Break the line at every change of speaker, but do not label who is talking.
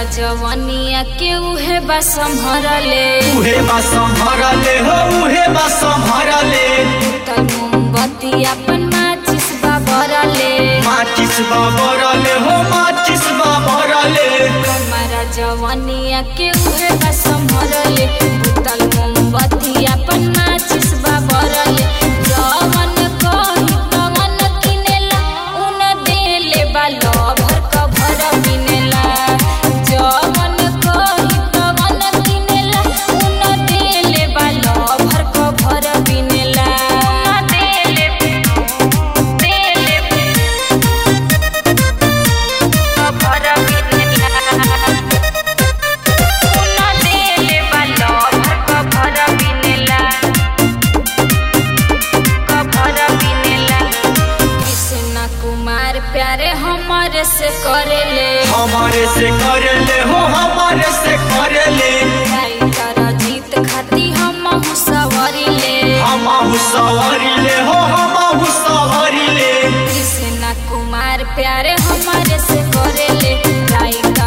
जवनिया के उहे बा संभरले
उहे बा संभरले हो उहे बा संभरले
तल मोमबत्ती अपन माचिस बा बरले
माचिस बा बरले हो माचिस बा बरले
हमारा जवनिया के उहे बा संभरले तल मोमबत्ती अपन माचिस बा बरले जवन कही तवन किनेला उन देले बा लभर कभर बिनेला जवन कही तवन किनेला उन देले बा लभर कभर बिनेला उन देले देले कभर बिनेला उन देले बा लभर कभर बिनेला कभर बिनेला कृष्ण कुमार प्यारे हमारे से करेले
हमारे से करले हो हमारे से करले
राइटर जीत खाती हम सवरिले
हम सवारिले हो हम सवारिले
कृष्ण कुमार प्यारे हमारे से करेले राइटर